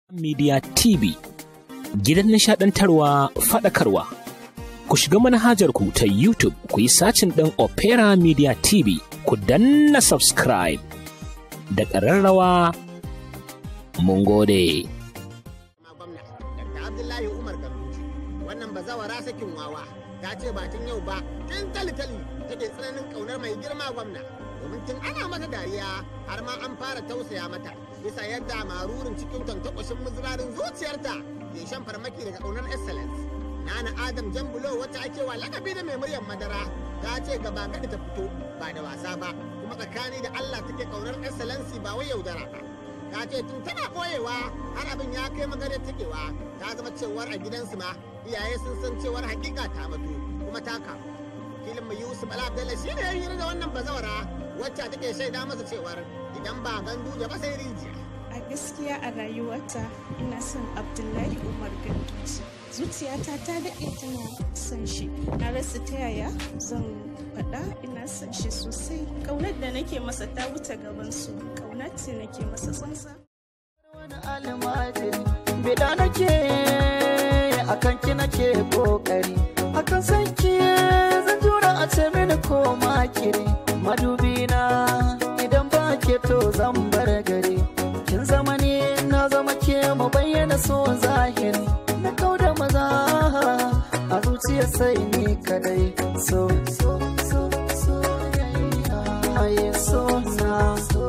Media TV gidan nishadantarwa faɗakarwa. Ku shiga manhajar ku ta YouTube ku yi sacin ɗin Opera Media TV ku danna subscribe da ƙararrawa mun gode. gwamna Dr. Abdullahi Umar Ganduje wannan bazawara sakin wawa ta ce ba tun yau ba tun tali-tali take tsananin kaunar mai girma gwamna domin tun ana mata dariya har ma an fara tausaya mata bisa yadda marurin cikin tantakwashin muzurarin zuciyarta ke shan farmaki daga kaunar excellence Nana Adam Jambulo wacce ake wa lakabi da mai muryar madara ta ce gaba gadi ta fito ba da wasa ba kuma tsakani da Allah take kaunar excellency ba wai yaudara ba ta ce tun tana boyewa har abin ya kai maganar takewa ta zama cewar a gidansu ma iyaye sun san cewar hakika ta mutu kuma ta kamu filin mai yusuf ala abdallah shi ne ya hira da wannan bazawara wacce take shaida masa cewar idan ba gandu ba sai rijiya a gaskiya a rayuwata ina son abdullahi umar ganduji zuciyata ta daɗe tana son shi na rasa ta yaya zan faɗa ina son shi sosai ƙaunar da nake masa ta wuce gaban su ƙaunar ce nake masa sansa wani almajiri bida nake akan ki nake kokari akan san ki zan jura a ce mini ko makiri madubi na idan ba ke to zan bar gari kin zama ne na zama ke mu bayyana so zahiri na kauda maza a zuciya sai ni kadai so so so so yeah, so na so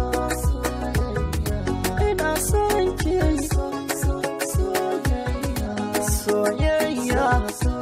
ina son ki soyayya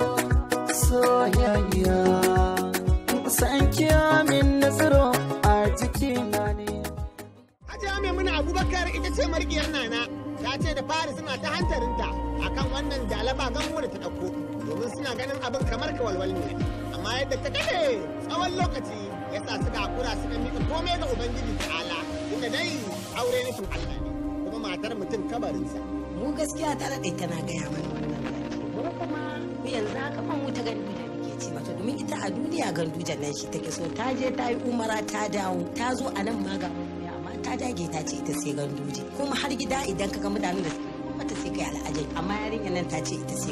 soyayya san ki min nazaro a jikina ne Hajiya Maimuna Abubakar ita ce marigiyar Nana ta ce da fari suna ta hantarinta akan wannan jalaba gamo da ta ɗauko domin suna ganin abin kamar kawalwal ne amma yadda ta kaɗe tsawon lokaci ya sa suka hakura suka miƙa komai ga Ubangiji ta'ala inda dai aure nufin Allah ne kuma matar mutum kabarinsa. mu gaskiya ta daɗe tana gaya mana wannan mu kuma mu yanzu haka man wuta gandu da muke ce mata domin ita a duniya gandu nan shi take so ta je ta yi umara ta dawo ta zo a nan ma ga ya amma ta dage ta ce ita sai ganduje kuma har gida idan ka ga mutanen da suke mata sai kai al'ajabi amma yarinyar nan ta ce ita sai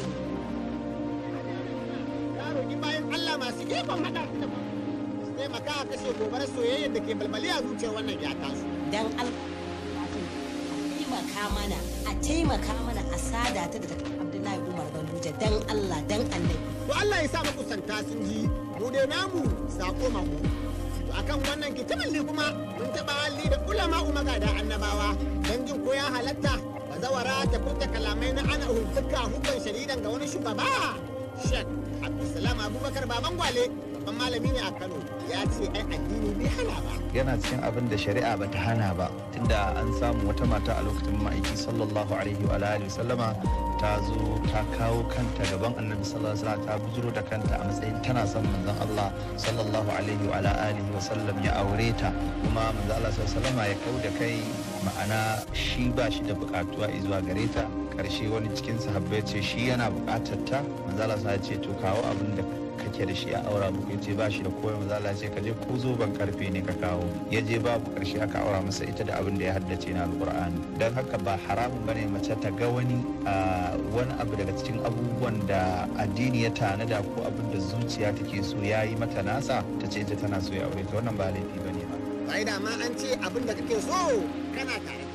Ya roƙi bayan Allah masu ikon haɗa su da ba. Su taimaka a kashe gobarar soyayyar da ke balbali a zuciyar wannan ya tasu. dan Allah a taimaka mana a taimaka mana a sada ta da Abdullahi Umar Ganduje dan Allah dan Annabi To Allah ya sa makusanta sun ji mu dai namu sako mako. To akan wannan kitaballi kuma mun taɓa halli da ulama magada annabawa don jin ko ya halatta bazawara ta furta kalamai na ana hukunta hukun sharidan ga wani shugaba. Shek Abdulsalam Abubakar Baban Gwale babban malami ne a Kano ya ce ai addini bai hana ba. yana cikin abin da shari'a ba ta hana ba tunda an samu wata mata a lokacin ma'aiki sallallahu alaihi wa alihi sallama ta zo ta kawo kanta gaban annabi sallallahu alaihi wasallam ta bujuro da kanta a matsayin tana son manzon Allah sallallahu alaihi wa alihi wa sallam ya aure ta kuma manzon Allah sallallahu alaihi wasallama ya kau da kai ma'ana shi ba shi da bukatuwa zuwa gare ta karshe wani cikin sahabbai ce shi yana bukatar ta manzon Allah ya ce to kawo abin da kake da shi a aura muku ya ce ba shi da koyon maza Allah ce ka je ko zoben karfe ne ka kawo ya je babu karshe aka aura masa ita da abin da ya haddace na alqur'ani dan haka ba haramun bane mace ta ga wani wani abu daga cikin abubuwan da addini ya tanada ko abin da zuciya take so ya yi mata nasa ta ce ita tana so ya aure ta wannan ba laifi bane ba Sai da ma an ce abin da kake so kana tare